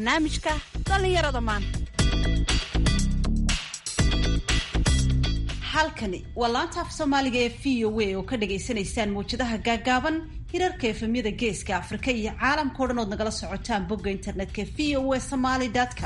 barnaamijka dhallinyarada maanta halkani waa laanta af soomaaliga ee v o a oo ka dhagaysanaysaan mawjadaha gaagaaban hirarka efemyada geeska afrika iyo caalamkao dhan ood nagala socotaan bogga internetka v o a somaly com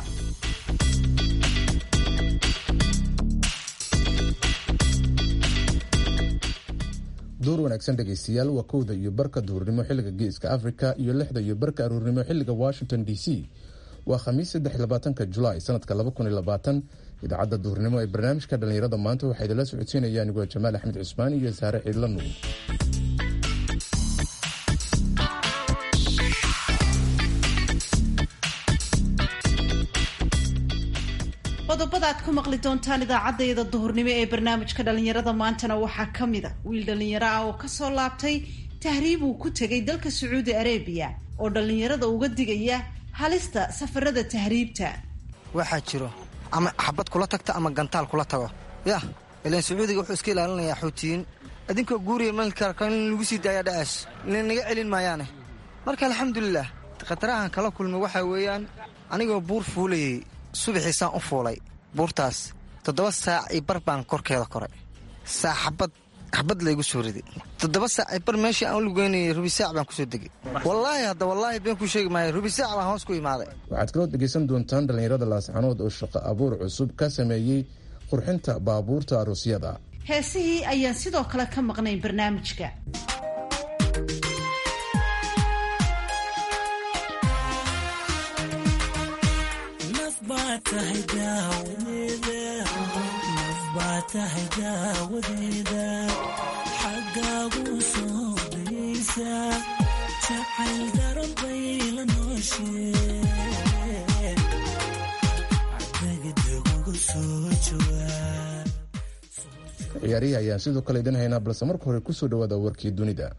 duur wanaagsan dhegaystayaal waa kowda iyo barka duhurnimo xilliga geeska africa iyo lixda iyo barka aruurnimo xilliga washington d c waa khamiis saddex labaatanka julaay sanadka laba kun iyo labaatan idaacadda duhurnimo ee barnaamijka dhallinyarada maanta waxaa idinla socodsiinaya anigoo jamaal axmed cusmaan iyo saare ciidla nuur qodobada aad ku maqli doontaan idaacaddayada duhurnimo ee barnaamijka dhallinyarada maantana waxaa ka mid a wiil dhallinyaro ah oo kasoo laabtay tahriib uu ku tegay dalka sacuudi arabiya oo dhallinyarada uga digaya halista safarada tahriibta waxaa jiro ama xabad kula tagta ama gantaal kula tago yah ilaan sacuudiga wuxuu iska ilaalinayaa xuutiyiin idinkoo guuriya malka in lagu sii daayaa dha'aas naga celin maayaane marka alxamdulilah khatarahan kala kulmay waxaa weeyaan anigoo buur fuulayay subaxiisaan u fuulay buurtaas toddoba saac io bar baan korkeeda koray saa xabad xabad laygu soo riday toddoba saac i bar meeshii aan u lugeynayay rubi saac baan kusoo degay wallaahi hadda wallaahi been kuu sheegi maayo rubi saac baan hoos ku imaaday waxaad kaloo dhegaysan doontaan dhallinyarada laascanood oo shaqo abuur cusub ka sameeyey qurxinta baabuurta aruusyada heesihii ayaan sidoo kale ka maqnayn barnaamijka xagaagu soo daysa jacayl daran bay la ciyaarihii ayaan sidoo kale idin haynaa balse marka hore kusoo dhawaada warkii dunida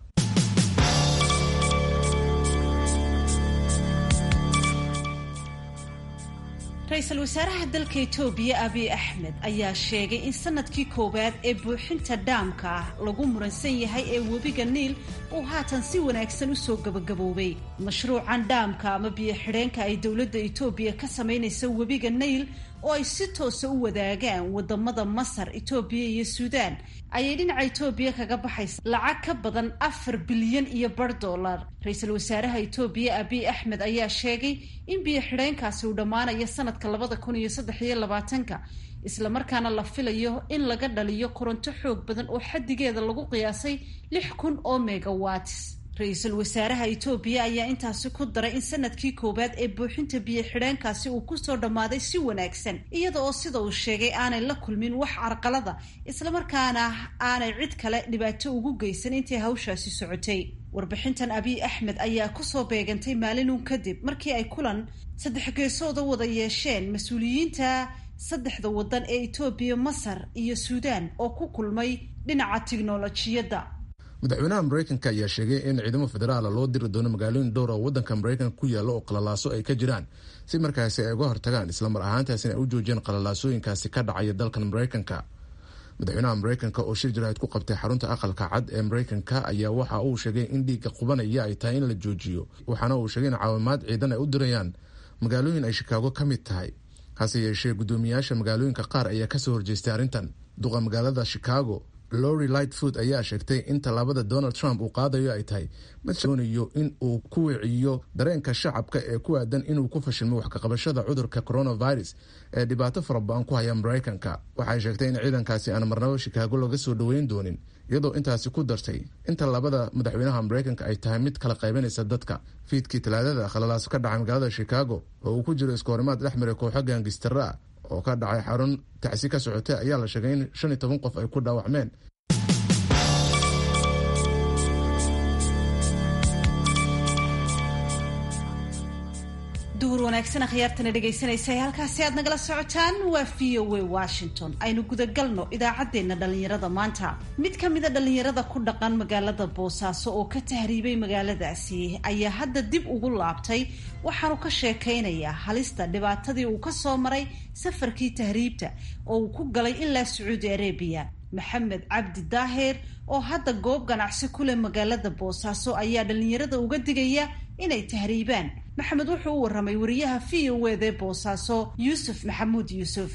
ra-iisul wasaaraha dalka etoobiya abiy axmed ayaa sheegay in sanadkii koowaad ee buuxinta dhaamka ah lagu muransan yahay ee webiga niil uu haatan si wanaagsan usoo gabagaboobay mashruucan dhaamka ama biyo-xidheenka ay dowladda etoobiya ka samaynaysa webiga niil oo ay si toosa u wadaagaan wadamada masar etoobiya iyo suudaan ayay dhinaca etoobiya kaga baxaysa lacag ka badan afar bilyan iyo bar dollar ra-iisul wasaaraha etoobiya abiy axmed ayaa sheegay in biyo-xidheenkaasi uu dhammaanayo sanadka labada kun iyo saddex iyo labaatanka islamarkaana la filayo in laga dhaliyo koronto xoog badan oo xaddigeeda lagu qiyaasay lix kun oo megawatis ra-iisul wasaaraha etoobiya ayaa intaasi ku daray in sanadkii koowaad ee buuxinta biyo-xidheenkaasi uu kusoo dhammaaday si wanaagsan iyada oo sida uu sheegay aanay la kulmin wax carqalada islamarkaana aanay cid kale dhibaato ugu geysan intii hawshaasi socotay warbixintan abiy axmed ayaa kusoo beegantay maalinun kadib markii ay kulan saddex geesooda wada yeesheen mas-uuliyiinta saddexda waddan ee etoobiya masar iyo suudaan oo ku kulmay dhinaca tiknolojiyadda madaxweynaha mareykanka ayaa sheegay in ciidamo federaala loo diri doono magaalooyin dhowr oo waddanka mareykanka ku yaalla oo qalalaaso ay ka jiraan si markaasi ay uga hortagaan islamar ahaantaasina ay u joojiyeen qalalaasooyinkaasi ka dhacaya dalkan mareykanka madaxweynaha mareykanka oo shir jaraahid ku qabtay xarunta aqalka cad ee mareykanka ayaa waxa uu sheegay in dhiigga qubanaya ay tahay in la joojiyo waxaana uu sheegay in caawimaad ciidan ay u dirayaan magaalooyin ay shikaago ka mid tahay hase yeeshee guddoomiyaasha magaalooyinka qaar ayaa kasoo horjeestay arrintan duqa magaalada chicago lori lightfoot ayaa sheegtay in tallaabada donald trump uu qaadayo ay tahay mid doonayo in uu ku wiciyo dareenka shacabka ee ku aadan inuu ku fashilmo wax kaqabashada cudurka coronavirus ee dhibaato fara ba-an ku haya mareykanka waxay sheegtay in ciidankaasi aan marnabo shikaago laga soo dhoweyn doonin iyadoo intaasi ku dartay in tallaabada madaxweynaha mareykanka ay tahay mid kala qaybanaysa dadka fiidkii talaadada khalalaaso ka dhacay magaalada chicago oo uu ku jiro iskahorimaad dhexmara kooxo gaangistara ah oo ka dhacay xarun tacsi ka socotay ayaa la sheegay in shan iyo toban qof ay ku dhaawacmeen duhur wanaagsan akhyaartana dhegaysanaysa ee halkaasi aad nagala socotaan waa v o a washington aynu gudagalno idaacaddeenna dhallinyarada maanta mid ka mida dhallinyarada ku dhaqan magaalada boosaaso oo ka tahriibay magaaladaasi ayaa hadda dib ugu laabtay waxaanu ka sheekaynayaa halista dhibaatadii uu ka soo maray safarkii tahriibta oo uu ku galay ilaa sacuudi arabiya maxamed cabdi daaheer oo hadda goob ganacsi ku leh magaalada boosaaso ayaa dhallinyarada uga digaya inay tahriibaan maxamed wuxuu u warramay wariyaha v o ed ee boosaaso yuusuf maxamuud yuusuf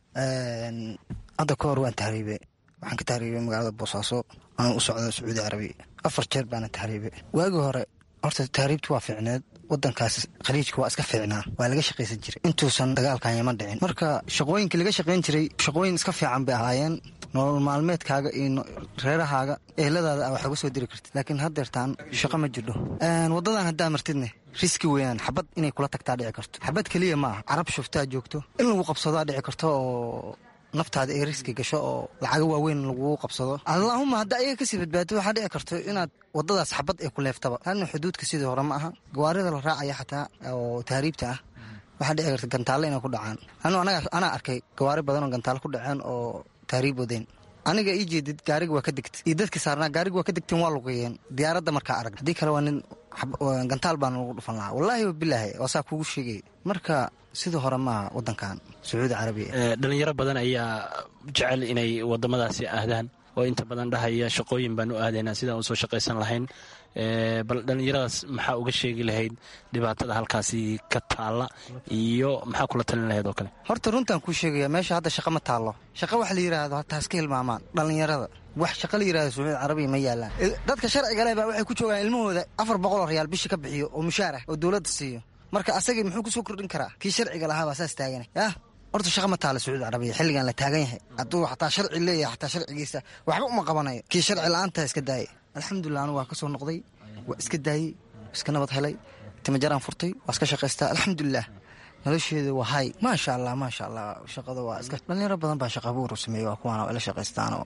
hadda ka hor waan tahriibe waxaan ka tahriibay magaalada boosaaso aan u socda sacuudi carabiya afar jeer baana tahriibe waagii hore horta tahriibtu waa fiicneed wadankaas khaliijka waa iska fiicnaa waa laga shaqaysan jiray intuusan dagaalkan yaman dhicin marka shaqooyinka laga shaqayn jiray shaqooyin iska fiican bay ahaayeen nolol maalmeedkaaga iyo reerahaaga eheladaada a waxaa uga soo diri kartid laakiin haddeertaan shaqo ma jirdho waddadan haddaa martidne riski weeyaan xabad inay kula tagtaa dhici karto xabad keliya ma aha carab shuftaa joogto in lagu qabsadaa dhici karto oo naftaada ay riski gasho oo lacago waaweyn laguu qabsado allaahuma hadda ayaga kasii badbaado waxaa dhici karto inaad wadadaas xabad ay ku leeftaba hadna xuduudka sidii hore ma aha gawaarida la raacaya xataa oo tahriibta ah waxaa dhici karta gantaalle inay ku dhacaan anu anaa arkay gawaari badan oo gantaale ku dhaceen oo tahriib wadeen aniga ii jeedid gaariga waa ka degtay iyo dadkii saarnaa gaariga waa ka degteen waa lugeeyeen diyaaradda markaa arag haddii kale waa nin gantaal baana lagu dhufan lahaa wallaahi wabilaahi waa saa kuugu sheegay marka sidii hore maaha wadankan sacuudi carabiya dhalinyaro badan ayaa jecel inay wadamadaasi ahdaan oo inta badan dhahaya shaqooyin baan u aadaynaa sidaan usoo shaqaysan lahayn bal dhallinyaradaas maxaa uga sheegi lahayd dhibaatada halkaasi ka taalla iyo maxaa kula talin lahayd oo kale horta runtaan kuu sheegaya meesha hadda shaqa ma taallo shaqa wax la yidhaahdo hataa iska hilmaamaan dhallinyarada wax shaqa la yidhahdo sacuudi carabiya ma yaalaan dadka sharciga leh baa waxay ku joogaan ilmahooda afar boqol oo riyaal bishii ka bixiyo oo mushaar ah oo dowladda siiyo marka asagii muxuu kusoo kordhin karaa kii sharciga lahaa baa saas taagana yah horta shaqa ma taala sacuudi carabiya xilligan la taagan yahay hadduu xataa sharci leeyahay xataa sharcigiisa waxba uma qabanayo kii sharci la-aantaa iska daayay alxamdulilah anu waa ka soo noqday waa iska daayey iska nabad helay timajaraan furtay waa iska shaqaystaa alxamdulilah nolosheeda waa hay maasha allah maasha allah shaqada waa iska dhalinyaro badan baa shaqa abuur sameeyey waa kuwaana waa ila shaqaystaanoo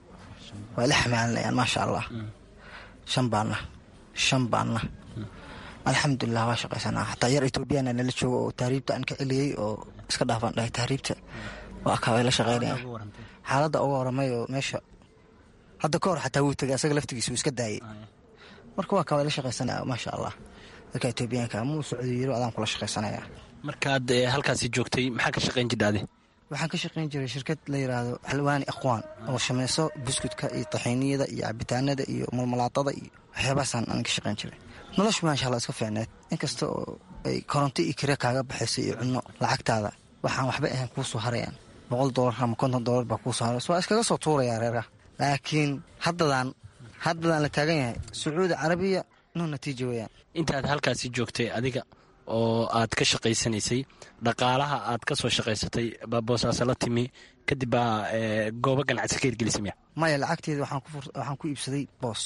waa ila xamaalinayaan maasha allah shan baanna shan baanna alxamdulilah waa shaqaysanaa xataa yar etoobiyana nala joogo oo tahriibta aan ka celiyey oo iska dhaafaan dhahay tahriibta waa kaa way la shaqaynaya xaaladda uga horamay oo meesha hadda ka hor xataa wuu tegay asaga laftigiisa wuu iska daayey marka waa kaa way la shaqaysanaya maasha allah dadka etoobiyaanka muu socdo yiro adaan kula shaqaysanaya markaad halkaasi joogtay maxaa ka shaqayn jidhaade waxaan ka shaqayn jiray shirkad la yidhaahdo xalwaani akhwaan oo samayso buskudka iyo taxiiniyada iyo cabitaanada iyo mulmalaadada iyo waxyaabahaasaan aan ka shaqayn jiray noloshu maasha allah iska fiicneed inkasta oo ay koronto iyo kire kaaga baxayso iyo cunno lacagtaada waxaan waxba ahayn kuu soo harayaan boqol doolar ama konton doolar baa kuu soo harayso waa iskaga soo tuurayaa reeraha laakiin haddadaan haddadaan la taagan yahay sacuudi carabiya no natiija weyaan intaad halkaasi joogtay adiga oo aad ka shaqaysanaysay dhaqaalaha aad ka soo shaqaysatay baa boosaaso la timi kadib baa goobo ganacsi ka hirgelisay miya maya lacagteeda waxaan ku iibsaday boos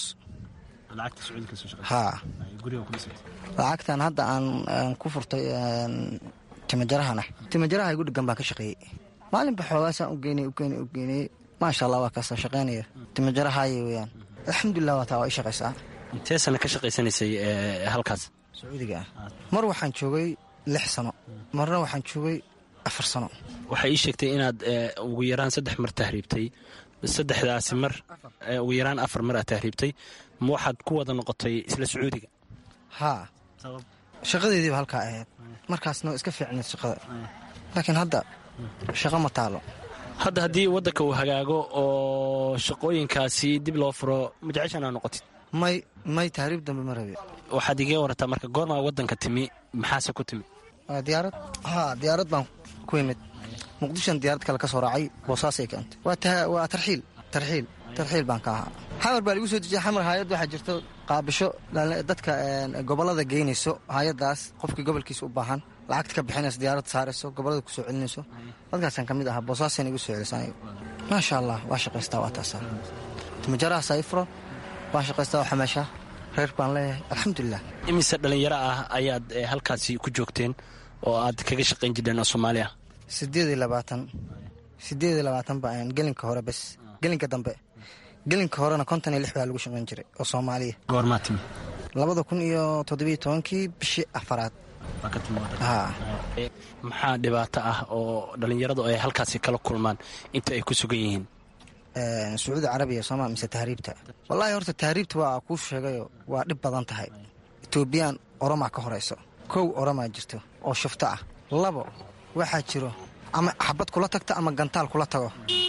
haa lacagtan hadda aan ku furtay timajarahana timajaraha igu dhegan baan ka shaqeeyey maalinba xoogaasaan u geynay ugeynay u geynayey maasha allah waa kaasoo shaqaynaya timajarahaaya weyaan alxamdulilah waa taa waa i shaqaysaa intee sana ka shaqaysanaysay halkaas sacuudiga ah mar waxaan joogay lix sano marna waxaan joogay afar sano waxay ii sheegtay inaad ugu yaraan saddex mar tahriibtay saddexdaasi mar ugu yaraan afar mar aad tahriibtay ma waxaad ku wada noqotay isla sacuudiga haa shaqadeediiba halkaa ahayd markaasna iska fiicneed shaqada laakiin hadda shaqo ma taalo hadda haddii waddanka uu hagaago oo shaqooyinkaasi dib loo furo majeceshan aa noqotid may may tahriib dambe ma rabe waxaad igee warataa marka goormaa waddanka timi maxaase ku timi diyaarad haa diyaarad baan ku imid muqdishoan diyaarad kale ka soo raacay boosaasay keentay waa tarxiil tarxiil tarxiil baan ka ahaa xamar baa lagu soo dejiyay xamar haayad waxaa jirto qaabisho dadka gobollada geynayso haayadaas qofkii gobolkiisa u baahan lacagta ka bixinayso diyaarad saarayso gobollada kusoo celinayso dadkaasaan ka mid ahaa boosaasayna igu soo celisanayo maasha allah waa shaqaystaa waa taasaa timajarahaas ay furo waan shaqaystaa waa xamaashaa reer baan leeyahay alxamdulilah imise dhallinyaro ah ayaad halkaasi ku joogteen oo aad kaga shaqayn jireen oo soomaaliya sideed iyo labaatan sideed iyo labaatan ba gelinka hore bes gelinka dambe gelinka horena konton iyo lix baa lagu shaqayn jiray oo soomaaliya goormaa timi labada kun iyo toddobiyo tobankii bishii afaraad haa maxaa dhibaato ah oo dhallinyaradu ay halkaasi kala kulmaan inta ay ku sugan yihiin sacuudi carabiya sooma mise tahriibta wallaahi horta tahriibta waa kuu sheegayo waa dhib badan tahay etoobiyaan oromaa ka horayso kow oromaa jirto oo shufto ah labo waxaa jiro ama xabad kula tagta ama gantaal kula tago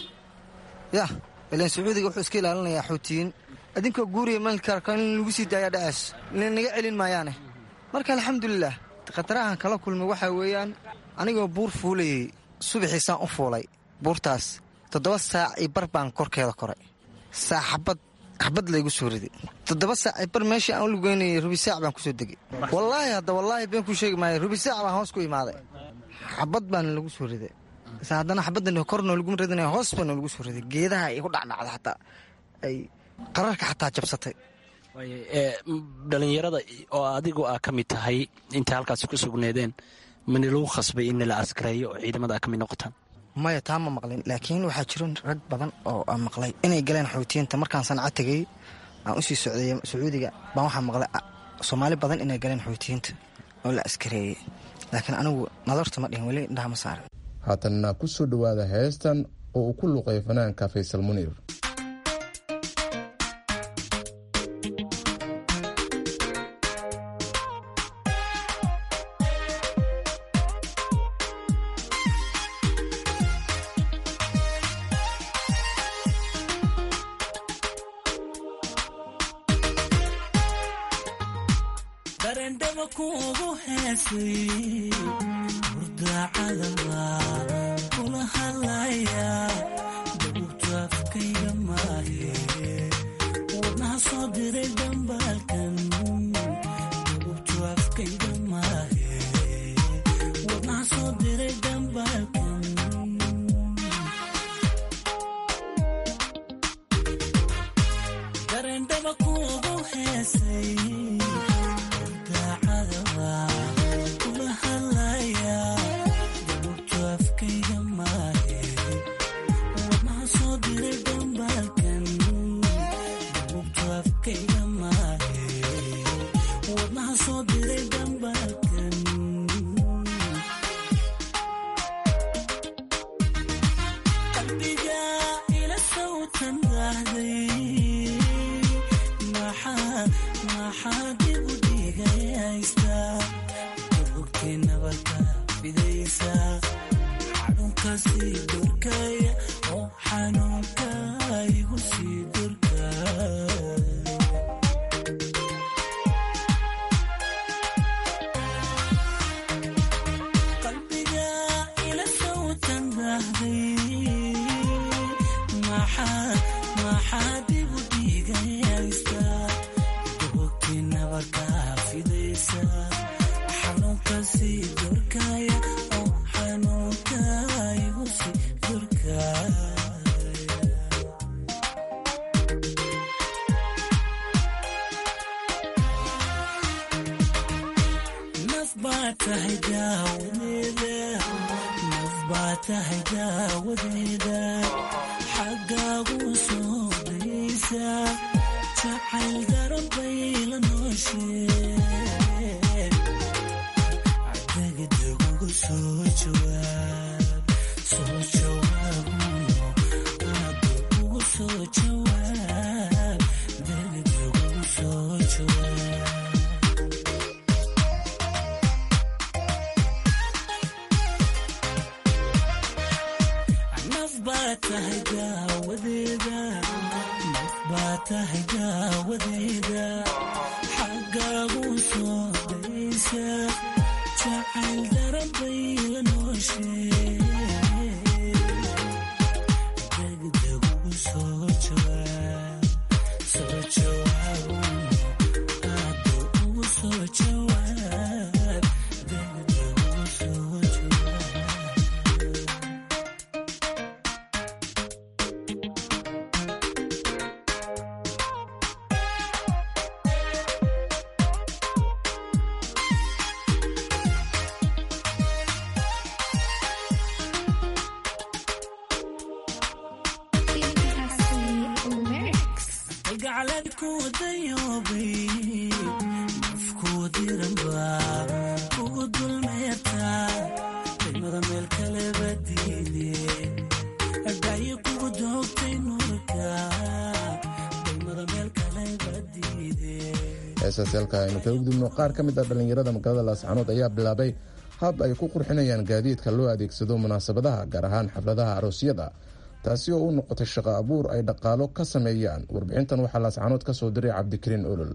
yah ilan sacuudiga wuxuu iska ilaalinayaa xuutiyiin idinkoo guuriya malka in lagu sii daayaa dhacaas naga celin maayaane marka alxamdulilah khatarahan kala kulmay waxaa weeyaan anigoo buur fuulayay subaxiisaan u fuulay buurtaas toddoba saac io bar baan korkeeda koray saac xabad xabad laygu soo riday toddoba saac io bar meeshii aan u lugeynayay rubi saac baan kusoo degay wallaahi hadda wallaahi been kuu sheegi maayo rubi saac baan hoos ku imaaday xabad baan lagu soo riday se haddana xabaddan kornoo laguma ridinaya hoos baana lagu soo riday geedaha igu dhacdhacda xataa ay qararka xataa jabsatay dhalinyarada oo adigu aa ka mid tahay inta halkaas ku sugneedeen mani lagu khasbay in la askareeyo oo ciidamada aa ka mid noqotaan maya taa ma maqlin laakiin waxaa jiro rag badan oo aan maqlay inay galeen xoutiyiinta markaan sanca tegay aan usii socdeey sacuudiga baan waxaa maqlay soomaali badan inay galeen xoutiyiinta oo la askareeyey laakiin anigu nadarta ma dhihin weli indhaha ma saaran haatanna ku soo dhowaada heestan oo uu ku luqay fanaanka faysal muniir heesaasyaalka aynu kaga gudubno qaar ka mid ah dhallinyarada magaalada laascanood ayaa bilaabay hab ay ku qurxinayaan gaadiidka loo adeegsado munaasabadaha gaar ahaan xafladaha aroosyada taasi oo u noqotay shaqo abuur ay dhaqaalo ka sameeyaan warbixintan waxaa laascanood ka soo diray cabdikariin olol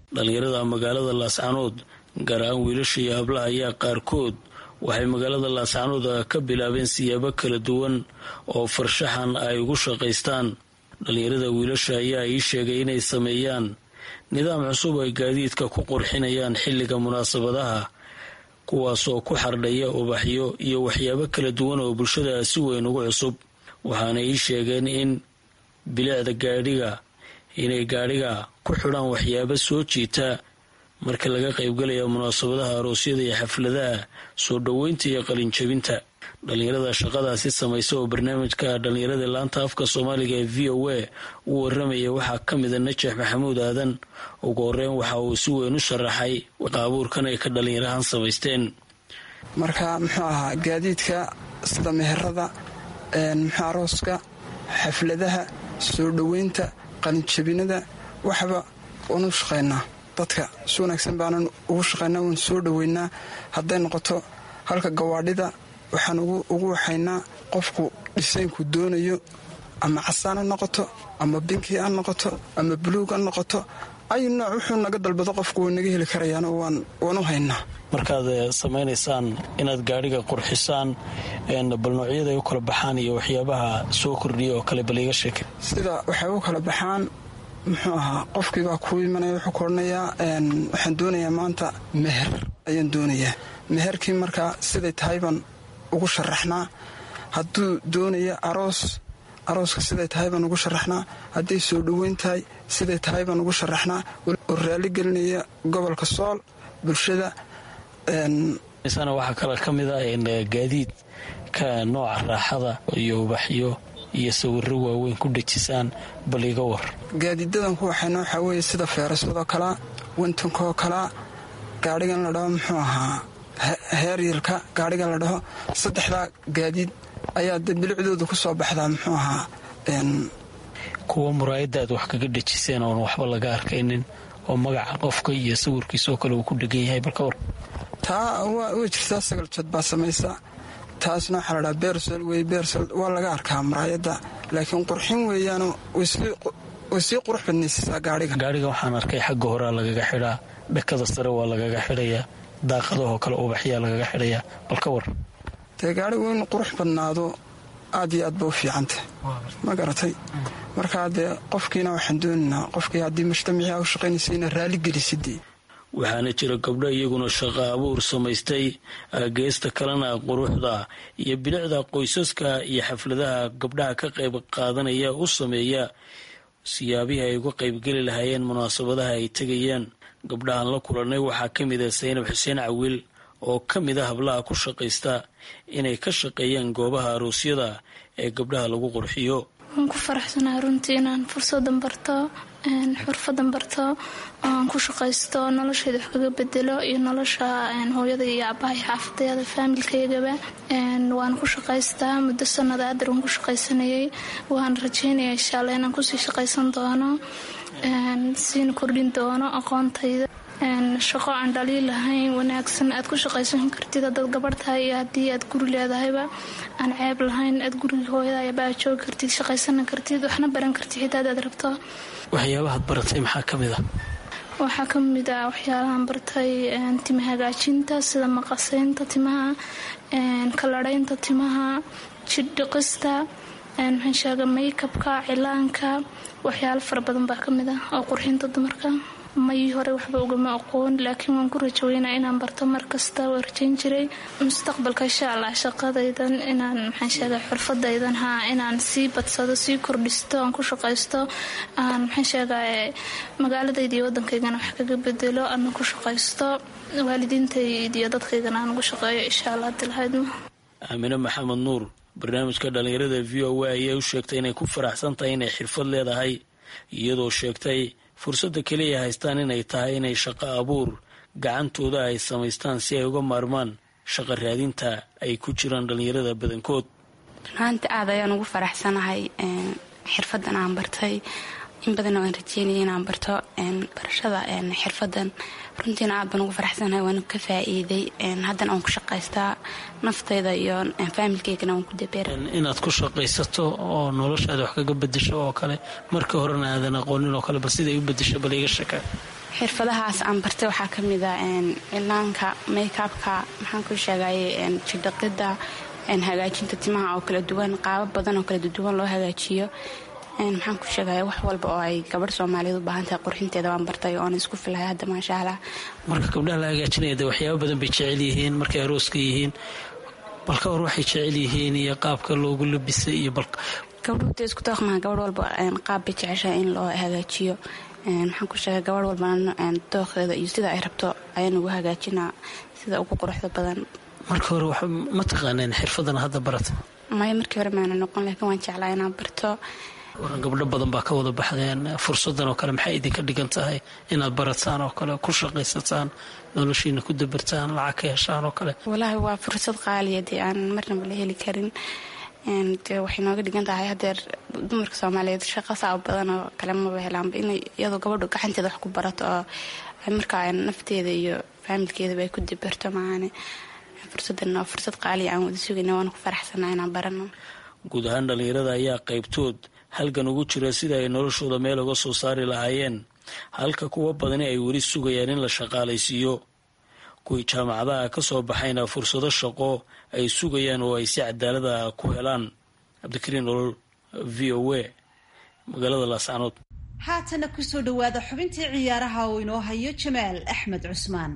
dhallinyarada magaalada laascanood gaar ahaan wiilasha iyo hablaha ayaa qaarkood waxay magaalada laascanood ka bilaabeen siyaabo kala duwan oo farshaxan ay ugu shaqaystaan dhallinyarada wiilasha ayaa ii sheegay inay sameeyaan nidaam cusub ay gaadiidka ku qurxinayaan xilliga munaasabadaha kuwaasoo ku xardhaya ubaxyo iyo waxyaabo kala duwan oo bulshada si weyn ugu cusub waxaana ii sheegeen in bilicda gaadhiga inay gaadhiga ku xidhaan waxyaabo soo jiita marka laga qaybgalaya munaasabadaha aroosyada iyo xafladaha soo dhoweynta iyo qalinjabinta dhallinyarada shaqadaasi samaysa oo barnaamijka dhallinyarada laanta afka soomaaliga ee v o a u waramaya waxaa ka mida najax maxamuud aadan ugu horeyn waxa uu si weyn u sharaxay qaabuurkan ay ka dhallinyarahan samaysteen marka muxuu ahaa gaadiidka sida meherada muxuu arooska xafladaha soo dhoweynta qalinjabinada waxba waanu shaqaynaa dadka si wanaagsan baanan ugu shaqaynaa waan soo dhoweynaa hadday noqoto halka gawaadhida waxaan ugu waxaynaa qofku dhisaynku doonayo ama casaan ha noqoto ama binki ha noqoto ama buluug ha noqoto ay nooc wuxuu naga dalbado qofku way naga heli karayaan waan u haynaa markaad samaynaysaan inaad gaadhiga qurxisaan bal noocyada ay u kala baxaan iyo waxyaabaha soo kordhiya oo kale bal iga sheeke sida waxay u kala baxaan muxuu ahaa qofkiibaa kuu imanaya wuxuu ku odhanayaa waxaan doonayaa maanta meher ayaan doonayaa meherkii markaa siday tahay baan ugu sharaxnaa hadduu doonaya aroos arooska siday tahay baan ugu sharaxnaa hadday soo dhoweyn tahay siday tahay baan ugu sharaxnaa oo raali gelinaya gobolka sool bulshada waxaa kale ka mid a gaadiid ka nooca raaxada iyo ubaxyo iyo sawiro waaweyn ku dhejisaan bal iga war gaadiidadan ku waxayna waxaa weeye sida feeraswadoo kalaa wintankoo kalaa gaadhigan la dhaho muxuu ahaa heeryilka gaadhigan la dhaho saddexdaa gaadiid ayaa de bilicdooda ku soo baxdaa muxuu ahaa kuwa muraayadda aad wax kaga dhejiseen oon waxba laga arkaynin oo magaca qofka iyo sawirkiisoo kale uu ku dhegan yahay balka war taa way jirtaa sagal jad baa samaysa taasna waxaa la dhaha beersol wey beersol waa laga arkaa muraayadda laakiin qurxin weeyaano way sii qurux badnaysiisaa gaadhiga gaadhiga waxaan arkay xagga horea lagaga xidhaa dhakada sare waa lagaga xidhayaa daaqadahoo kale ubaxyaa lagaga xidhayaa bal ka war dee gaadhigu in qurux badnaado aad iyo aad ba u fiicantah ma garatay markaa dee qofkiina waxaan doonaynaa qofkii haddii mujtamacii a u shaqaynaysa ina raali gelisidee waxaana jira gabdho iyaguna shaqo abuur samaystay geesta kalena quruxda iyo bilicda qoysaska iyo xafladaha gabdhaha ka qayb qaadanaya u sameeya siyaabihii ay uga qaybgeli lahaayeen munaasabadaha ay tegayaan gabdhahan la kulannay waxaa ka mid ah saynab xuseen cawiil oo ka mid a hablaha ku shaqaysta inay ka shaqeeyaan goobaha aroosyada ee gabdhaha lagu qurxiyo waan ku faraxsanahay runtii inaan fursadan barto xurfadan barto oaan ku shaqaysto nolosheeda wax kaga bedelo iyo nolosha hooyada iyo abahay xaafadeeda faamilkaygaba waan ku shaqaystaa muddo sanada adar waan ku shaqaysanayay waan rajeynaya insha alla inaan kusii shaqaysan doono siina kordhin doono aqoontayda shaqo aan dhaliil lahayn wanaagsan aad ku shaqaysan kartid hadaad gabadh tahay iyo haddii aad guri leedahayba aan ceeb lahayn aad guriga hooyadaayabaa joogi kartid shaqaysana kartid waxna baran kartid xitaa adaad rabto waxyaabahaad baratay maxaa ka mid ah waxaa ka mid ah waxyaalahaan bartay tima hagaajinta sida maqasaynta timaha kaladhaynta timaha jidhdhiqista maxaan sheega maykabka cilaanka waxyaalo fara badan baa ka mid ah oo qurxinta dumarka mayii hore waxba ugama aqoon laakiin waan ku rajaweynaa inaan barto mar kasta waa rajayn jiray mustaqbalka insha allah shaqadaydan inaan maxaan sheega xurfadaydan haa inaan sii badsado sii kordhisto aan ku shaqaysto aan maxaan sheega magaaladayda iyo waddankaygana wax kaga bedelo ana ku shaqaysto waalidiintayda iyo dadkaygana aan ugu shaqeeyo insha allah dilahaydma aamine maxamed nuur barnaamijka dhallinyarada v o a ayaa u sheegtay inay ku faraxsan tahay inay xirfad leedahay iyadoo sheegtay fursadda keliya haystaan inay tahay inay shaqo abuur gacantooda ay samaystaan si ay uga maarmaan shaqo raadinta ay ku jiraan dhallinyarada badankood runaanta aad ayaan ugu faraxsanahay xirfadan aan bartay in badanoo aan rajeynaya inaan barto barashada xirfadan runtiina aad baan ugu faraxsanahay waan ka faa-iiday haddana aan ku shaqaystaa naftayda iyo faamilkeygana waan ku dabeera inaad ku shaqaysato oo noloshaada wax kaga bedesho oo kale markii horena aadan aqoonin oo kale bal siday u bedesho bal iga shaka xirfadahaas aan bartay waxaa ka mid a cilaanka makeupka maxaan ku sheegay jidhaqida hagaajinta timaha oo kala duwan qaabab badan oo kala duwan loo hagaajiyo maxaan ku sheegaya wax walba oo ay gabadh soomaaliyeed u baahan tahay qurxinteeda waan bartay oona isku filahay hadda maasha allah marka gabdhaha la hagaajinaya de waxyaaba badan bay jecel yihiin markay arooska yihiin bal ka hor waxay jecel yihiin iyo qaabka loogu labisay iyo bal gabdhuhta isku dooqmaha gabadh walba qaab bay jeceshahay in loo hagaajiyo maxaan ku sheegay gabadh walbana dooqeeda iyo sida ay rabto ayaan ugu hagaajinaa sida ugu quruxda badan marka hore wax ma taqaaneen xirfadan hadda barata maya markii hore maana noqon laakiin waan jeclaa inaan barto gabdho badan baa ka wada baxdeen fursadan oo kale maxay idinka dhigan tahay inaad barataan oo kale ku shaqaysataan noloshiina ku dabartaan lacag ka heshaan oo kale walaahi waa fursad qaaliya dee aan marnaba la heli karin dee waxay nooga dhigan tahay hadeer dumarka soomaaliyeed shaqa saab badan oo kale maba helaanba inay iyadoo gabadhu gacanteeda wax ku barato oo markaa nafteeda iyo faamilkeedaba ay ku dabarto maahane fursadan waa fursad qaaliya aan wada sugayna waana ku faraxsanaa inaan barano guud ahaan dhallinyarada ayaa qaybtood halgan ugu jira sida ay noloshooda meel uga soo saari lahaayeen halka kuwa badani ay weli sugayaan in la shaqaalaysiiyo kuwii jaamacadaha ka soo baxayna fursado shaqo ay sugayaan oo ay si cadaalada ku helaan cabdikariin nolol v o a magaalada laascanood haatana kusoo dhowaada xubintii ciyaaraha oo inoo hayo jamaal axmed cusmaan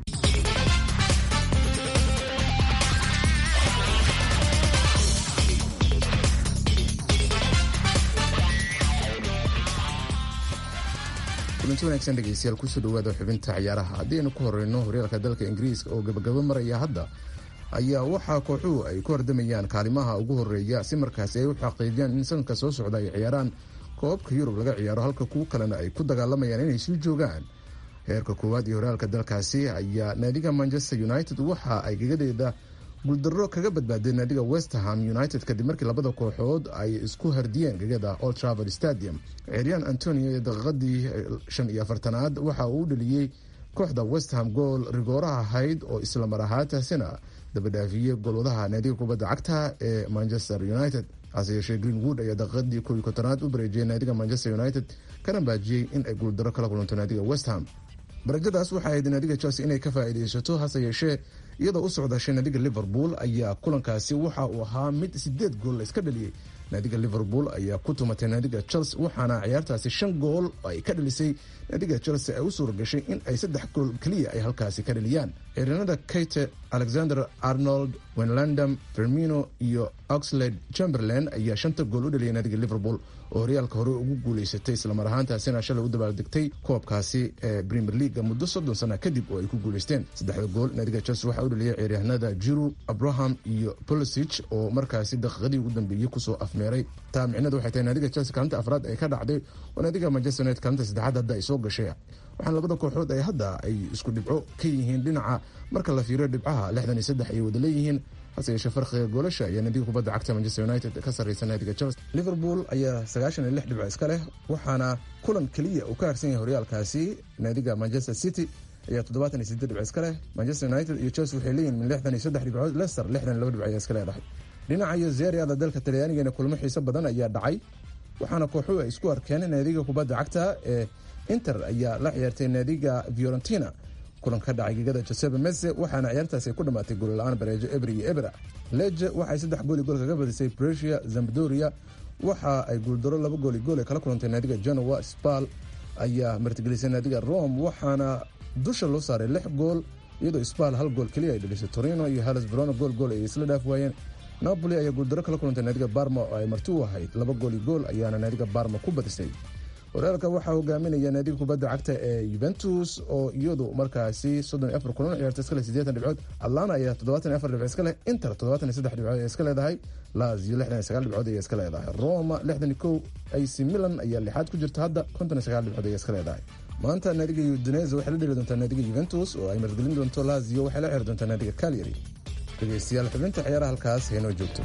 kulanti wanaagsan dhegeystayaal kusoo dhawaada xubinta ciyaaraha haddii aynu ku horeyno horyaalka dalka ingiriiska oo gabagabo maraya hadda ayaa waxaa kooxuhu ay ku hordamayaan kaalimaha ugu horeeya si markaasi ay u xaqiijiyaan in sanadka soo socda ay ciyaaraan koobka yurub laga ciyaaro halka kuwo kalena ay ku dagaalamayaan inay sii joogaan heerka koowaad iyo horyaalka dalkaasi ayaa naadiga manchester united waxa ay gagadeeda guuldaro kaga badbaadeen naadiga westerham united kadib markii labada kooxood ay isku hardiyeen gegada old travel stadium ciryaan antonio ee daqiiqadii shan iyo afartanaad waxa uu u dheliyey kooxda westerham gool rigooraha ahayd oo isla mar ahaantaasina dabadhaafiyey goolwadaha naadiga kubadda cagta ee manchester united hase yeeshee greenwood ayaa daqiiqadii kow iyo kontonaad u bareejiyey naadiga manchester united kana baajiyey in ay guuldaro kala kulanto naadiga westham barajadaas waxay ahayd naadiga chelsea inay ka faa'iidaysato hase yeeshee iyadoo u socdashay naadiga liverpool ayaa kulankaasi waxa uu ahaa mid sideed gool la iska dhaliyey naadiga liverpool ayaa ku tumatay naadiga chelsea waxaana ciyaartaasi shan gool ay ka dhalisay naadiga chelsea ay u suura gashay in ay saddex gool keliya ay halkaasi ka dhaliyaan ciidanada kate alexander arnold wenlandam fermino iyo oxlade chamberlain ayaa shanta gool u dhaliyay naadiga liverpool oo horyaalka hore ugu guuleysatay islamar ahaantaasina shalay u dabaaldegtay koobkaasi ee premier leaga muddo soddon sana kadib oo ay ku guuleysteen saddexda gool naadiga chelsea waxaa u dhaliyay ciyaaryahanada jiru abraham iyo polisich oo markaasi daqiiqadii ugu dambeeyey kusoo afmeeray taa micnadu waxay tahay naadiga chelsea kaalinta afraad ay ka dhacday oo naadiga manchester united kaalinta saddexaad hadda ay soo gashay waxaana labada kooxood ay hadda ay isku dhibco ka yihiin dhinaca marka la fiiriyo dhibcaha lixdan iyo saddex ayay wada leeyihiin hase yeeshee farqiga goolasha ayaa naadiga kubadda cagta manchester united ka sarreysa naadiga chelsea liverpool ayaa sagaashan iyo lix dhibco iska leh waxaana kulan keliya uu ka harsan yahay horyaalkaasi naadiga manchester city ayaa toddobaatan iyo sideed dhibco iska leh manchester united iyo chelsea waxay leeyihin min lixdan iyo saddex dhibcood leicester lixdan iyo laba dhibco ayaa iska leedahay dhinaca iyo zeeriada dalka talyaanigana kulmo xiiso badan ayaa dhacay waxaana kooxuhu ay isku arkeen naadiga kubadda cagta ee inter ayaa la ciyaartay naadiga fiorentina kulan ka dhacay gegada josebe mese waxaana ciyaartaasi ay ku dhammaatay goolla-aan bareejo ebri iyo ebra leje waxay saddex gooli gool kaga badisay bresia zambadoria waxa ay guuldaro laba gooli gool ay kala kulantay naadiga genoa spal ayaa martigelisay naadiga rome waxaana dusha loo saaray lix gool iyadoo spal hal gool keliya ay dhalisay torino iyo halas verona gool gool ay isla dhaaf waayeen napoli ayaa guuldaro kala kulantay naadiga barma oo ay marti u ahayd laba gooli gool ayaana naadiga barma ku badisay horyaalka waxaa hogaaminaya naadiga kubadda cagta ee yuventus oo iyadu markaasi soddon iyo afar kulan ciyaarta iska leh siddeetan dhibcood atlana ayaa toddobaatan iyo afar dhibcood iska leh inter toddobaatan iyo saddex dhibcood ayaa iska leedahay lazio lixdan iyo sagaal dhibcood ayaa iska leedahay roma lixdan iyo kow ac milan ayaa lixaad ku jirta hadda konton iyo sagaal dhibcood ayaa iska leedahay maanta naadiga udinese waxay la dheli doontaa naadiga yuventus oo ay margelin doonto lazio waxay la ciyaari doontaa naadiga calyary dhegeystayaal xubinta ciyaaraha halkaas haynoo joogto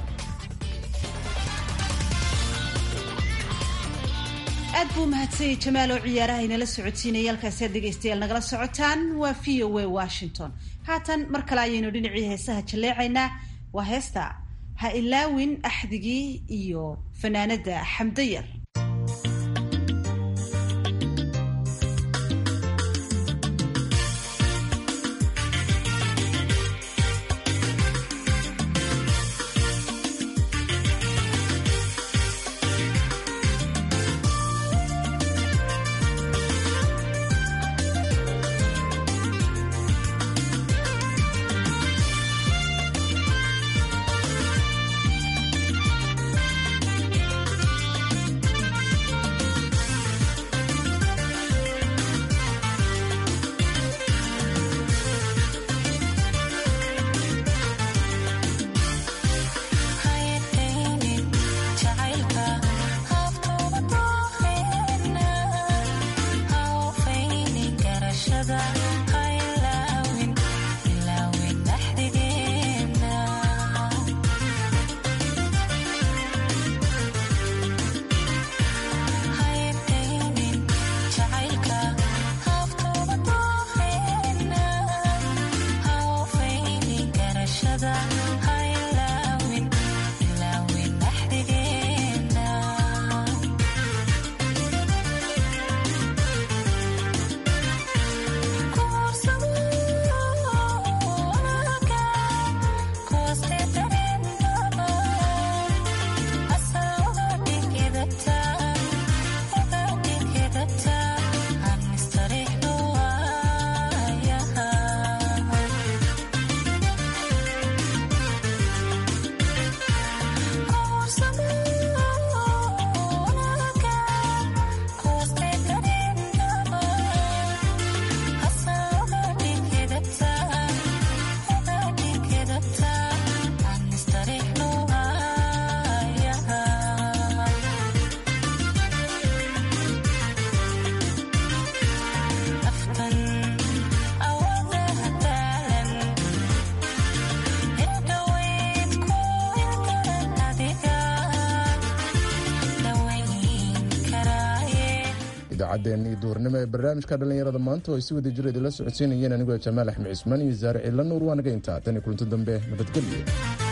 aad buu mahadsanyay jamaal oo ciyaaraha inala socodsiinaya halkaasi aad dhegaystayaal nagala socotaan waa v o a washington haatan mar kale ayaynu dhinacii heesaha jalleecaynaa waa heesta ha ilaawin axdigii iyo fanaanada xamdayar idaacaddeen iyo duurnimo ee barnaamijka dhallinyarada maanta oo ay si wada jira idinla socodsiinayeen anigoo jamaal axmed cismaan iyo saare ciila nuur waanaga intaa tan iyo kulanto dambe nabadgelyo